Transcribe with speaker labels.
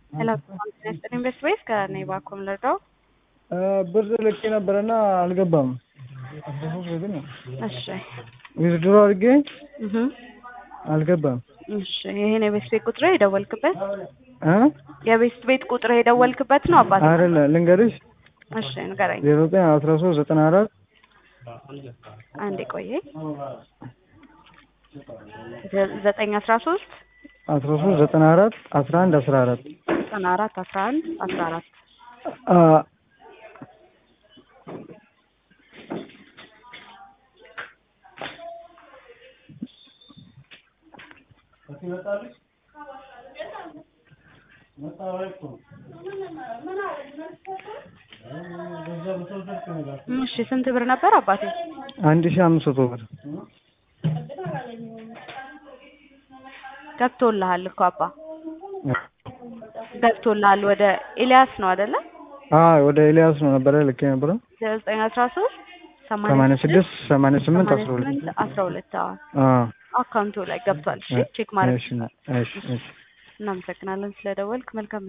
Speaker 1: ሄሎ ኢንቨስት ቤስ ከኔ ባኮም ልርዳው።
Speaker 2: ብር ልኬ ነበረና አልገባም።
Speaker 1: እሺ
Speaker 2: ዊዝድሮ አድርጌ
Speaker 1: እህ
Speaker 2: አልገባም።
Speaker 1: እሺ ይሄን የቤስት ቤት ቁጥር የደወልክበት
Speaker 2: እ
Speaker 1: የቤስት ቤት ቁጥር የደወልክበት ነው አባት?
Speaker 2: አይደለ ልንገርሽ፣
Speaker 1: እሺ ንገረኝ።
Speaker 2: ዜሮ ዘጠኝ አስራ ሶስት ዘጠና አራት
Speaker 1: አንዴ ቆየ። ዘ- ዘጠኝ አስራ ሶስት
Speaker 2: አስራ ሶስት ዘጠና አራት አስራ አንድ አስራ አራት
Speaker 1: ዘጠና አራት አስራ አንድ አስራ አራት እሺ ስንት ብር ነበር አባቴ?
Speaker 2: አንድ ሺህ አምስት መቶ ብር
Speaker 1: ገብቶልሃል እኮ አባ ገብቶልሃል። ወደ ኤልያስ ነው አይደለ?
Speaker 2: አዎ ወደ ኤልያስ ነው ነበረ ልኬ ነበረ
Speaker 1: ዘጠኝ አስራ ሶስት
Speaker 2: ሰማንያ ስድስት ሰማንያ ስምንት አስራ ሁለት
Speaker 1: አስራ ሁለት አዎ
Speaker 2: አዎ
Speaker 1: አካውንቱ ላይ ገብቷል። እሺ ቼክ ማድረግ
Speaker 2: እሺ እሺ እሺ
Speaker 1: እናመሰግናለን ስለደወልክ። መልካም